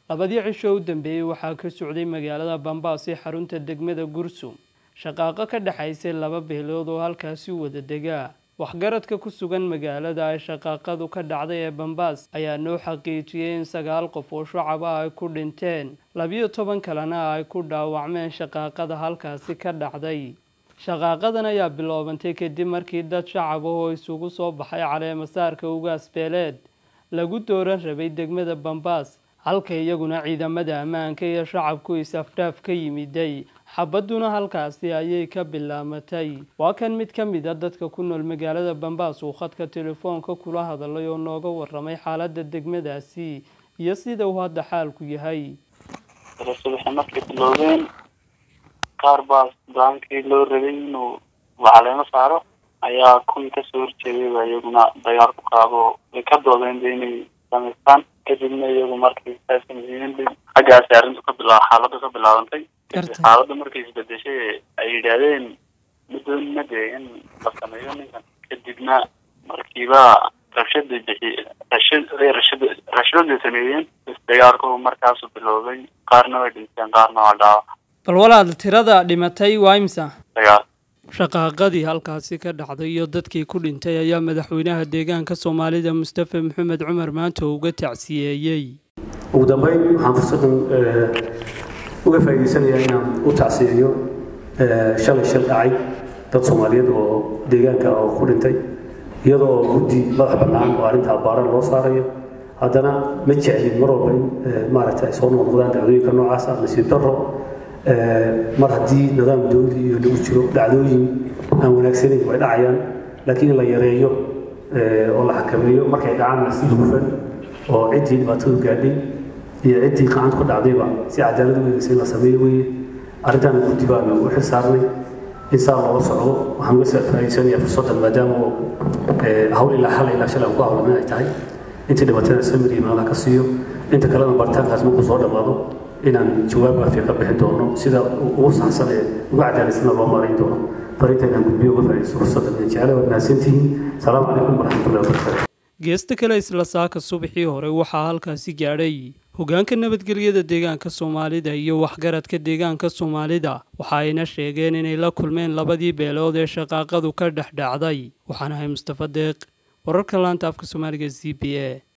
labadii cisho u dambeeyey waxaa ka socday magaalada bambaas ee xarunta degmada gursum shaqaaqo ka dhexaysay laba beelood oo halkaasi wada degaa waxgaradka ku sugan magaalada ay shaqaaqadu ka dhacday ee bambaas ayaa noo xaqiijiyey in sagaal qof oo shacaba ay ku dhinteen labiyo toban kalena ay ku dhaawacmeen shaqaaqada halkaasi ka dhacday shaqaaqadan ayaa biloobantay kadib markii dad shacab ah oo isugu soo baxay caleemasaarka ugaas beeleed lagu dooran rabay degmada bambaas halka iyaguna ciidamada ammaanka iyo shacabku is-afdhaaf ka yimiday xabadduna halkaasi ayay ka bilaamatay waa kan mid ka mid a dadka ku nool magaalada bambaas uu khadka telefoonka kula hadalay oo nooga waramay xaaladda degmadaasi iyo sida uu hadda xaalku yahay subaxi markay bilowdeen qaar baa daankii loo rabay inuu caleemo saaro ayaa kuwii kasoo horjeeday baa iyaguna dagaal ku qaado way ka doodeen ba inay samaystaan kadibna iyagu markay saasmasiiyeen xaggaasi arrintu ka bila xaaladdu ka bilaabantay xaaladda markay isbedeshay ay yidhaahdeen madoonina dee in la sameeyo ninkan kadibna markiiba rabshada bixi rashad rashad rashadaday sameeyeen dagaalku markaasu bilowday qaarna way dhinteen qaarna waa dhaawac bal walaal tirada dhimatay waa imsa dagaal shaqaaqadii halkaasi ka dhacday iyo dadkii ku dhintay ayaa madaxweynaha deegaanka soomaalida mustafa maxamed cumar maanta uga tacsiyeeyey ugu dambeyn waxaan fursadan uga faa'iidaysanayaa inaan u tacsiyeeyo shalay shal dhacay dad soomaaliyeed oo deegaanka oo ku dhintay iyadoo guddi madax bannaan oo arrintaa baaran loo saarayo haddana ma jeclin mar walba in maaragta ay soo noqnoqdaan dhacdooyinka noocaas ah nasiib darro mar haddii nidaam dowli iyo lagu jiro dhacdooyin aan wanaagsanayn way dhacayaan laakiin in la yareeyo oo la xakameeyo markay dhacaanna si hufan oo ciddii dhibaatadu gaadhay iyo ciddii gacanta ku dhacdayba si cadaalad u eegaysa in la sameeyo weeye arrintaana guddi baanu u xil saarnay in saa loola socdo waxaan uga faa'iidsanayaa fursaddan maadaama oo hawl ilaa hal ilaa shalay aan ku hawlanan ay tahay intii dhibaatana samir iyo meelaha ka siiyo inta kalena baritaankaas markuu soo dhammaado inaan jawaab waafiya ka bixin doono sida ugu saxsan ee ugu cadaalaysana loo maarayn doono farinta inaan gudbiyo uga faa'iidaysto fursaddan jecele waad mahadsantihiin salaamu calaykum waraxmatullahi wabarakaatu geesta kale isla saaka subaxii hore waxaa halkaasi gaadhay hogaanka nabadgelyada deegaanka soomaalida iyo waxgaradka deegaanka soomaalida waxa ayna sheegeen inay la kulmeen labadii beelood ee shaqaaqadu ka dhex dhacday waxaan ahay mustafa deeq wararka laanta afka soomaaliga z b a